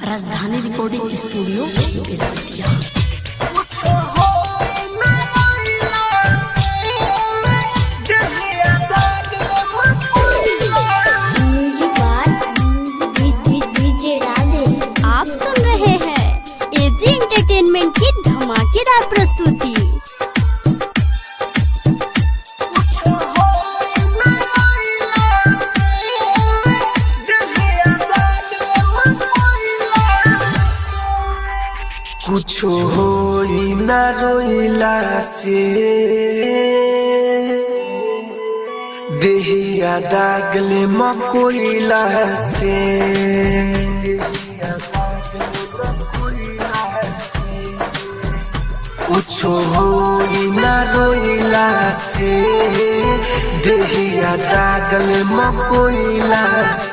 राजधानी recording studio Belwatiya music बार DJ डाले आप सुन रहे हैं एजी एंटरटेनमेंट की धमाकेदार प्रस्तुति कुछो होई ना रोइला से देहिया दागले मकोइला से कुछो होई ना रोइला से देहिया दागले मकोइला